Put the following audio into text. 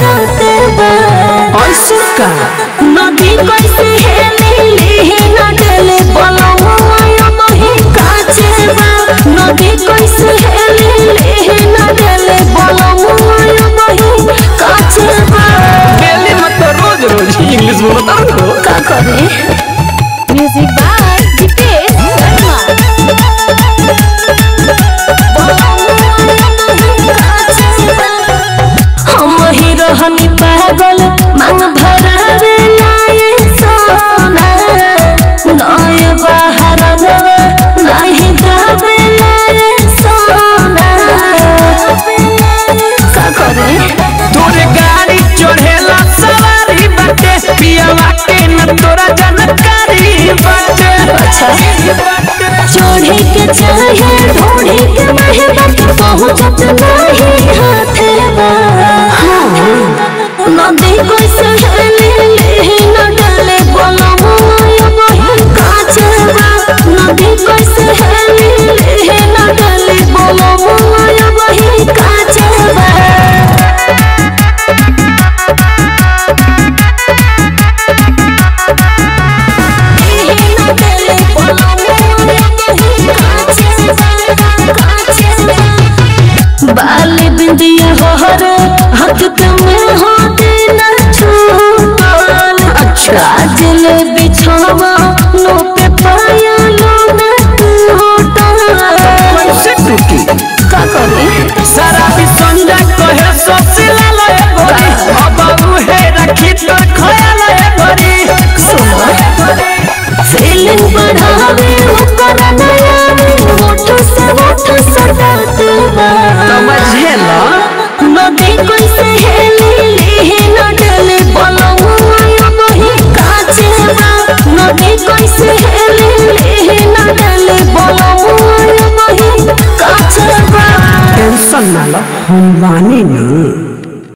सटाते बा ऐसे का नदी कैसे हेली न डले बलमुआ मही काचे बा नदी कैसे हेली न डले बलमुआ मही काचे बा डेली मत तो रोज रोज इंग्लिश बोलता हो का करे म्यूजिक बाय दीपेश शर्मा हम ही रहनी पागल मांग भरावे लाए सोना नय बाहर नवा नहीं दावे लाए सोना का करे तोरे गाड़ी चढ़ेला सवारी बाटे पियावा के न तोरा जानकारी बाटे अच्छा। चोरी के चाहे ढूंढी के महबत पहुंचत नहीं हाथे बा नदी को सहेली ले न डले बलमुआ बही काचे बा नदी को सहेली ले न डले बलमुआ बही काचे बा बाल बिंदिया हर हक में होते न छूटल काजल बिछावा नो पे पाया लो न टूटल कैसे टूटी का करे सारा भी संजा कहे सोसिला लय गोरी अब उहे रखी तो खयाल लय गोरी फीलिंग बढ़ावे ऊपर नया होठ से होठ सटात बा समझेला नदी कैसे हेली ली न डले बलमुआ बही काचे बा नदी कैसे हेली ली न डले बलमुआ बही काचे बा टेंशन ना लो हम बानी ना